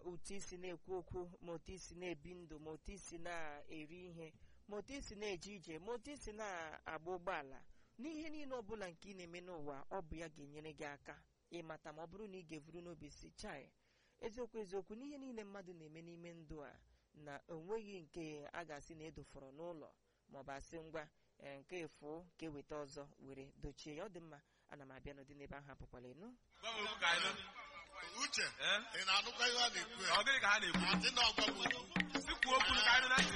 otu isi na-ekwu okwu ma otu isi na-ebi ndụ ma otu isi na-eri ihe ma otu isi na-eje ije ma otu isi na-agba ụgbọala n'ihe niile ọbụla nke ị na-eme n'ụwa ọ bụ ya ga-enyere gị aka ịmata ma ọ bụrụ na ị ga-evuru n'obi si chai eziokwu eziokwu n'ihe niile mmadụ na-eme n'ime ndụ a na onweghị nke a ga-asị na edofọrọ n'ụlọ ma ọ bụ asị ngwa ee, nke efu ka eweta ọzọ were dochie ya ọ dị mma ana m abịa n'ụdị n'ebe ahụ apụkwala ịnụ Gwa m okwu ka anyị nụ. uche Eh? ị na-anụkwa ihe a na-ekwu ya Ọ gịnị ka ha na-ekwu? adị na ọgwa m okwu Si kwuo okwu ka anyị nụ na ntị.